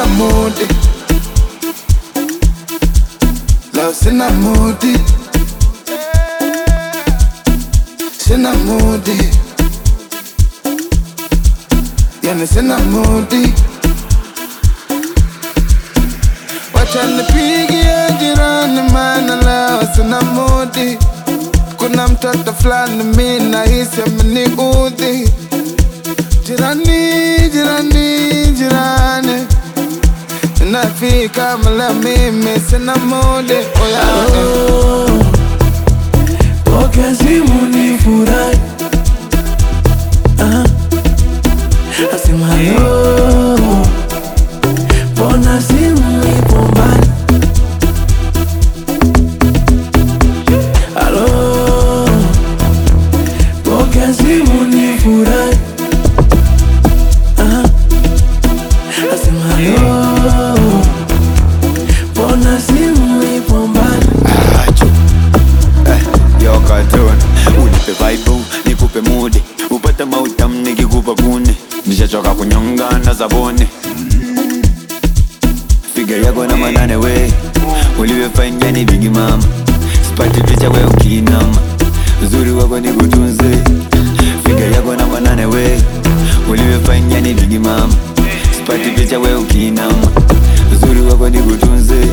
sina mudi leo sina mudi sina mudi yani sina mudi wacha nipigie jirani maana leo sina mudi kuna mtoto fulani mi nahisi ameniudhi jirani jirani jirani nafika mala mimi sina mudi oya Oh, pokea simu ni furahi Ah, asema halo, mbona simu ipo mbali? Halo, pokea simu ni furahi Ah, asema halo, mbona simu ipo mbali? Acho. Eh, yo cartoon unipe vibe nikupe mudi upate mautam nikikupa kuni nishachoka kunyonga na zabuni figa yako na manane we ulivyofanya ni bigi mama sipati picha we ukinama uzuri wako ni kutunze figa yako na manane we ulivyofanya ni bigi mama sipati picha we ukinama uzuri wako ni kutunze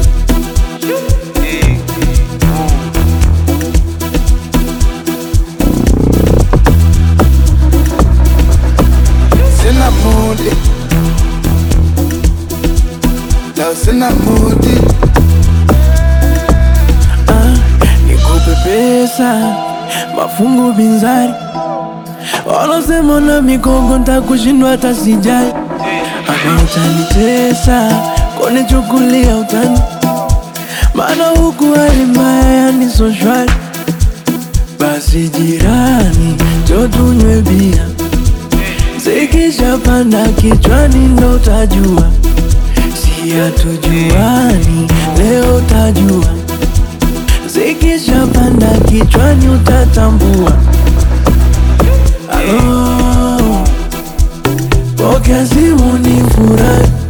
sina mudi leo sina mudi Ah, nikupe pesa mafungu binzari walosema na migongo ntakushindwa hata sijali ama utanitesa konichukulia utani maana huku hali mbaya yani so shwari basi jirani jo tunywe bia zikishapanda kichwani ndo utajua si hatujuani leo utajua zikishapanda kichwani utatambua Alo, pokea simu ni furahi